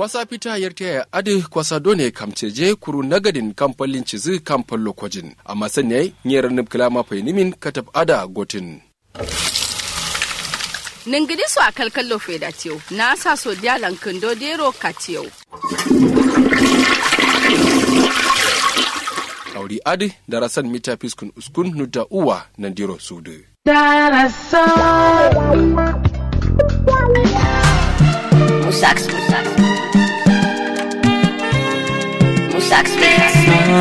kwasa fita yarta ya adi kwasa done kamceje kuru nagadin kamfalin cizi kamfan lokojin amma sanya nyera nib kilama nimin katab ada gotin ningidi so a kalkallo feda tiyo na sa so dialan kindo dero katiyo auri adi darasan mita fiskun uskun nuda uwa nandiro sudu Musax, Musax. Musax Mix.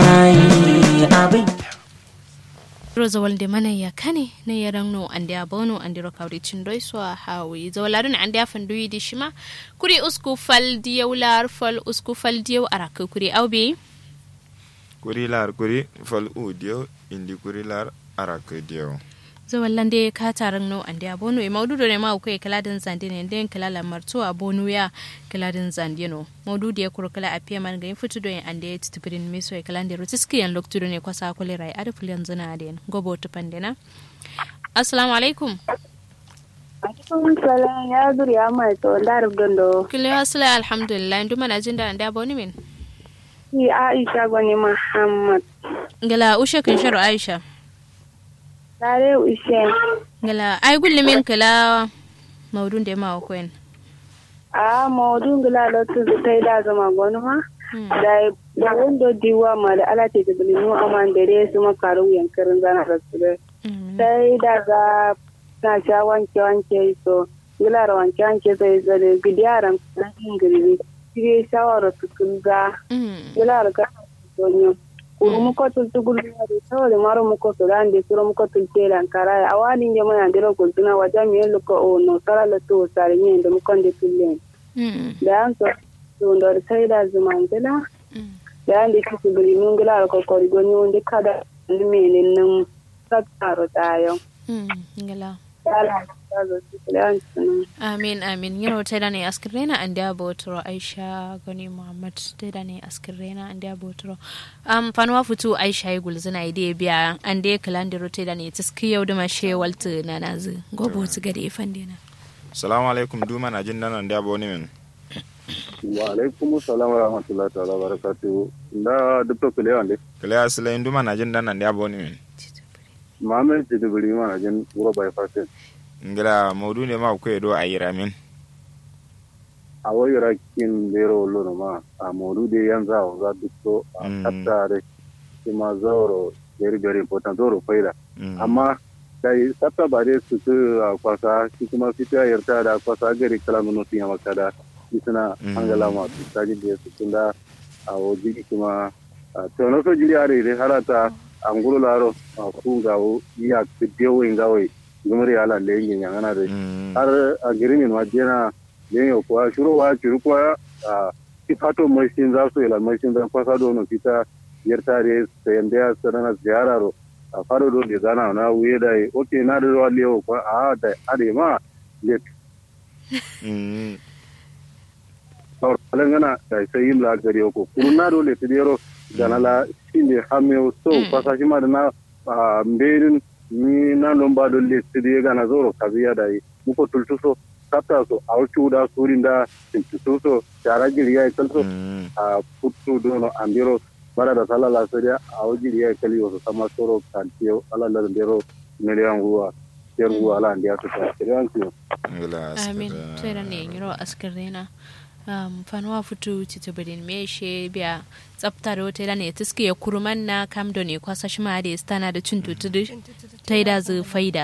roza walde mana ya kane na ya rangno ande abono ande rokawde cindoi so hawi zawaladun ande afan duyi di shima kuri usku fal diyaw lar fal usku fal diyaw araka kuri awbe kuri lar kuri fal u diyo indi kuri lar arak diyo zawallande ka taran no ande abono e maududo ne ma ko e kaladin zande ne den kalala marto abono ya kaladin zande no maududo ya kuro kala apia man ga futu do en ande titipirin miso e kalande rotiski yan loktudo ne kwasa kole rai ada fulan zana den gobo to pandena assalamu alaikum Alaikum salam ya zuri ya mai to ndar gondo. kile asla alhamdulillah nduma na jinda ande abono min Ni Aisha gwani Muhammad. ngala ushe kan sharu aisha Tare ushe. ngala ay gulle min kala maudun de ma ko en A mawdun gila lotu tai da zama gwani ma. Da da wando diwa ma da ala ce da bilinu aman da dai su makaru yankarin zana da su dai. Sai da ga na sha wanke wanke so gila da wanke wanke sai zale gidiyaran na ingiri. Kire shawara su kulga. Gila da ga sonyo. kuru muko tul tugul yari tawale maro muko sudande suro muko tul telan kara awani nje mo yandiro kultuna wajami yelo ko o no sara la to sare nyende muko nde tulen da an so to ndor sayda zumangela da ande kisu buri nungela ko ko goni wonde kada ni menen num sataro tayo ngala yala tazo tulen amin amin yino teda ne askirena ande abotoro aisha goni muhammad teda ne askirena ande abotoro um fanwa futu aisha yi gulzina ide biya ande kalandiro teda ne tiski yau da mashe waltu na nazu gobo tu gade fandina salamu alaikum duma na jin nan da aboni min wa alaikum salam wa rahmatullahi ta'ala wa barakatuhu da dubto kule wande kale asla duma na jin nan da aboni min mamen ti dubuli ma na jin wuro bai fatin ngila maudu ne ma ko do ayira min a wai rakin bero lono ma a modu de yanzu a za dukto a katta da kuma zauro very very important zauro faida amma dai sabta ba dai su tu a kwasa shi kuma fita yarta da kwasa gari kalamin nufi ya maka da suna hangala masu tajin da su tun da a waje kuma tono so jiri are dai harata an guru laro a kun gawo iya biyo in gawo gumri ala le yin yan ana da har a girin ma jena len yo ko shuru wa shuru ko a fato mashin za su ila mashin zan kwasa dono fita yarta da sayan da sarana ziyararo a faro do de zana na wuye da oke na da ruwa lewo ko a da ade ma le or alangana da sai yin la gari ko kuruna do le tidero dana la shinde hamme so kwasa shi ma da na mberin ni na lomba do le tidie gana zoro kaziya da muko tultuso kapta so a cuuɗa suurinda tuso cara jiriya e kalso a puttu dono ambiro mbaɗaɗa sala la sodia a o jiriya e kali oso sama soro kantiyo ala lada ndero million nguwa ter nguwa ala ndiya tota seriantiyo amin tera ne yiro askarena um, fanwa futu titibirin me she biya tsafta da wata ne tiske ya kurman na kam da ne kwasa shi ma da stana da cin tutu ta yi da zai faida